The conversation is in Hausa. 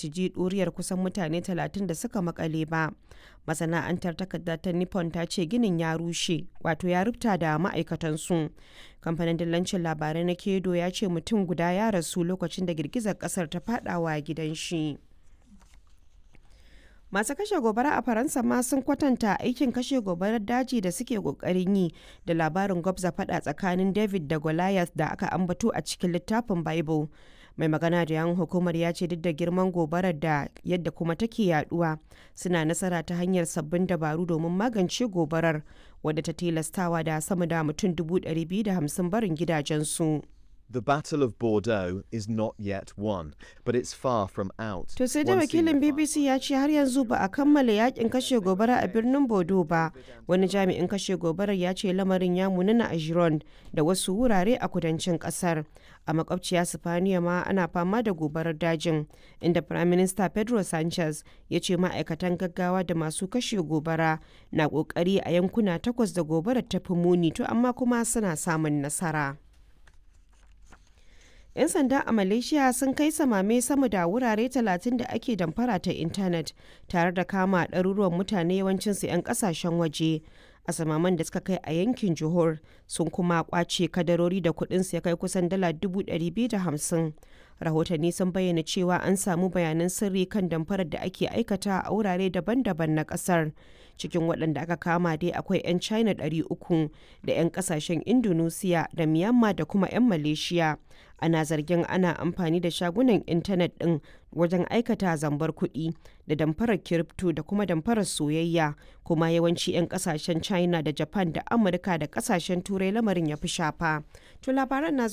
su ji ɗuriyar kusan mutane 30 da suka makale ba. Masana'antar takarda ta Nippon ta ce ginin ya rushe, wato ya rubta da ma'aikatansu. Kamfanin dillancin labarai na Kedo ya ce mutum guda ya rasu lokacin da girgizar ƙasar ta faɗawa gidan shi. masu kashe gobara a faransa ma sun kwatanta aikin kashe gobarar daji da suke kokarin yi da labarin gwabza fada tsakanin david da goliath da aka ambato a cikin littafin bible mai magana da yan hukumar ya ce duk da girman gobarar da yadda kuma take yaduwa suna nasara ta hanyar sabbin dabaru domin magance gobarar wadda ta tilastawa da sama da mutum 250 barin gidajensu. The Battle of Bordeaux is not yet won, but it's far from out. To sai da wakilin BBC ya ce har yanzu ba a kammala yakin kashe gobara a birnin Bordeaux ba. Wani jami'in kashe gobarar ya ce lamarin ya munana a Gironde da wasu wurare a kudancin kasar. A makwabciya Sifaniya ma ana fama da gobarar dajin, inda Prime Minister Pedro Sanchez ya ce ma'aikatan gaggawa da masu kashe gobara na kokari a yankuna takwas da gobarar ta fi muni to amma kuma suna samun nasara. 'yan sanda a malaysia sun kai samame sama da wurare 30 da ake damfara ta intanet tare da kama ɗaruruwan mutane yawancinsu 'yan ƙasashen waje a samaman da suka kai a yankin johor sun kuma kwace kadarori da kudinsu ya kai kusan dala 250 rahotanni sun bayyana cewa an samu bayanan sirri kan damfarar da ake aikata a wurare daban-daban na kasar cikin waɗanda aka kama dai akwai 'yan china 300 da 'yan kasashen indonesia da myanmar da kuma 'yan malaysia ana zargin ana amfani da shagunan intanet ɗin wajen aikata zambar kuɗi da damfarar kiripto da kuma damfarar soyayya kuma yawanci 'yan kasashen china da japan da amurka da kasashen turai lamarin ya fi shafa to labaran na